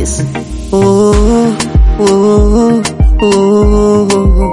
Dance. Oh, oh, oh,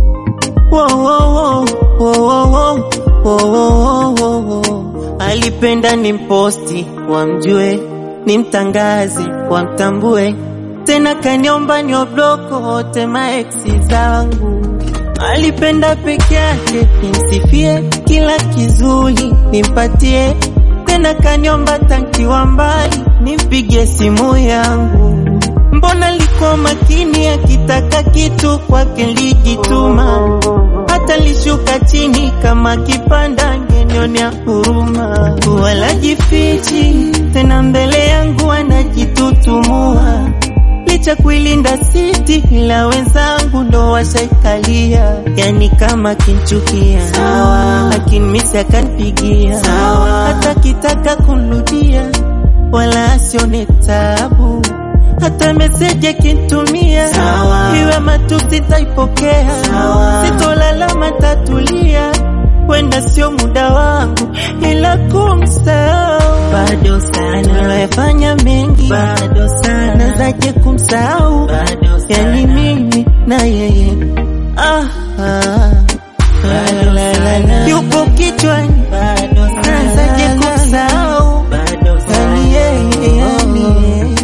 oh. Alipenda ni mposti wamjue, ni mtangazi wamtambue, tena kaniomba ni obloko wote maeksi zangu. Alipenda peke yake nimsifie, kila kizuri nimpatie, tena kaniomba tankiwa mbali nimpigie simu yangu. Mbona liko makini, akitaka kitu kwake lijituma, hata lishuka chini kama kipanda, ngenionea huruma. Wala jifichi tena, mbele yangu anajitutumua, licha kuilinda siti, ila wenzangu ndo washaikalia. Yani kama kinchukia lakini misi akanipigia, hata kitaka kunrudia wala asione tabu hata meseji akintumia iwe matusi taipokea, sitolalama tatulia, wenda sio muda wangu, ila kumsahau bado sana, nayafanya mengi bado sana, nazaje kumsahau yani mimi na yeye ah, ah, la, la, la, la. yupo kichwani nazaje kumsahau yani yeye yani yeye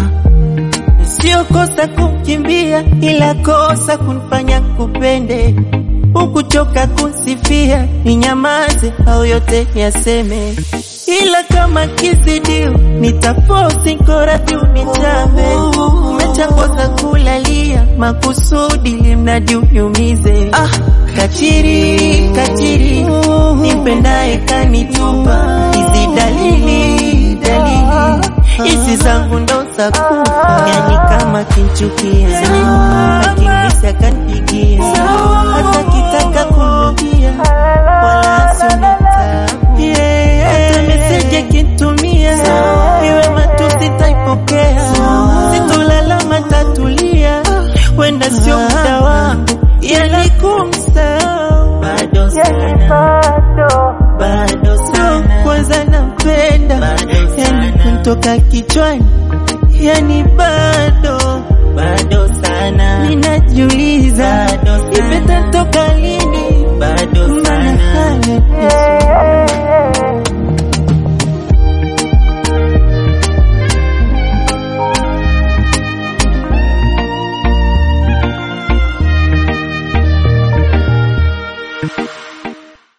Sio kosa kumkimbia, ila kosa kunifanya kupende, ukuchoka kunsifia, ninyamaze au yote yaseme, ila kama kizidio nitaposti korati unichame. Umechakosa kulalia makusudi, limradi uniumize. Ah, kachiri kachiri, nimpendaye kanitupa, hizi dalili dalili hizi zangu ndo sababu, yani kama kinchukia akimisi akanipigia, hata kitaka kurudia wala sione tabu, hata meseji akintumia iwe matusi taipokea, sitolalama tatulia, wenda sio muda wangu, yani kumsahau bado sana bado sana, kwanza nampenda yani kuntoka kichwani